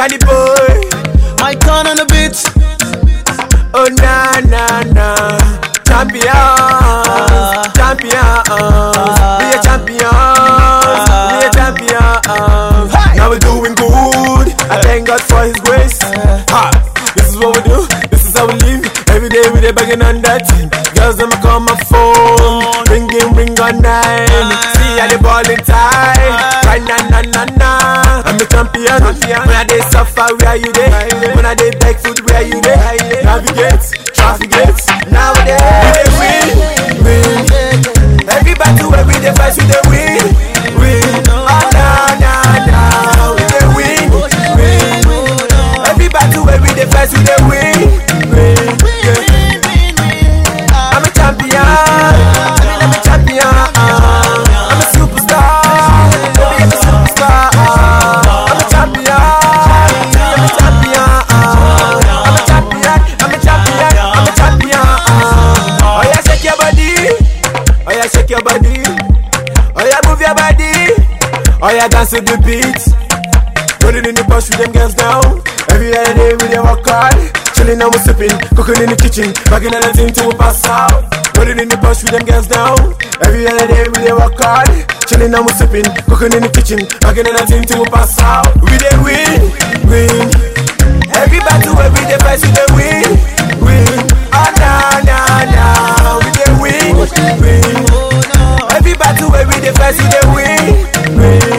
Danny boy, My turn on the beat. oh na na na, champion, champion, be a champion, be a champion. Now we're doing good. I thank God for His grace. Ha, this is what we do. This is how we live. Every day we dey banging on that. Girls them call my phone, ringing ring on nine. See how they ballin' tight. Right na na na na. I'm a champion. When I dey suffer, where you dey? When I dey beg food, where you dey? Navigate, traffic gates. Nowadays we dey win, win. Every battle where we dey fight, we dey win, win. Oh na na na, we dey win, win. Every battle where we dey fight, we dey win, win. Yeah. I'm a champion. I mean, I'm a champion. I'm a superstar. Baby, I'm a superstar. I'm a champion. I'm a champion. I'm a champion. I'm a champion. I'm a champion. Oh yeah, shake your body. Oh yeah, shake your body. Oh yeah, move your body. Oh yeah, dance to the beat. Put it in the bush with them girls down. Every other day we dey work hard. Chilling and we sipping, cooking in the kitchen, bagging anything till we pass out. Put it in the bush with them girls down. Every other day we dey work hard. Chilling and we sipping, cooking in the kitchen, bagging anything till we pass out. We dey win, win. Every battle where we dey fight, we dey win, win. Oh na na na, we dey win, win. Every battle where we dey fight, we dey win, win.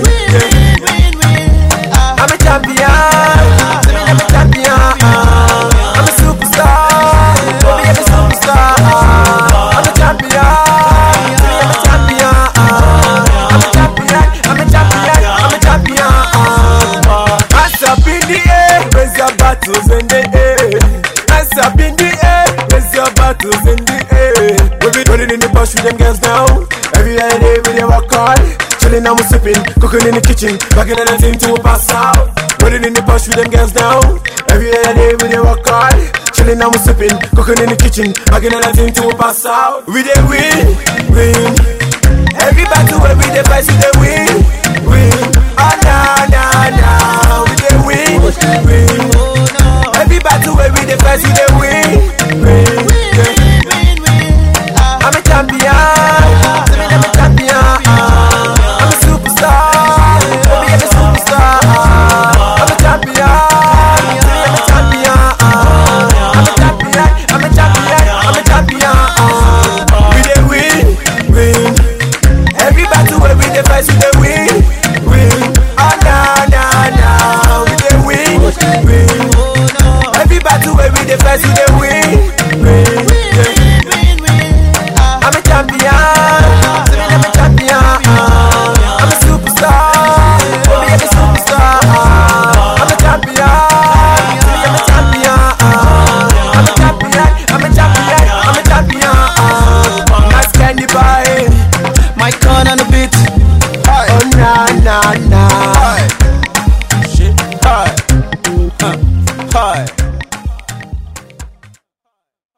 Yeah. I'm a champion. I'm a champion. I'm a superstar. Baby, I'm a superstar. I'm a champion. I'm a champion. I'm a champion. I'm a champion. I'm a champion. Hands up in the air, raise your battles in the air. Hands up in the air, raise your battles in the air. We be running in the bush with them girls now. Every other day we dey work hard. Chilling and we sipping, cooking in the kitchen, bagging anything till we pass out. Running in the bush with them girls now. Every other day we dey work hard. Chilling and we sipping, cooking in the kitchen, bagging anything till we pass out. We dey win, win. Every battle where we dey fight, we dey win, win. Oh na na na, we dey win, win. Every battle where we dey fight, we dey win, win. Yeah. I'm a champion. I'm a champion. I'm a superstar. Baby, I'm a superstar. I'm a champion. I'm a champion. I'm a champion. I'm a champion. I'm a champion. We dey win, win. Every battle where we dey fight, we dey win, win. Oh na na na, we dey win, win. Every battle where we dey fight, we dey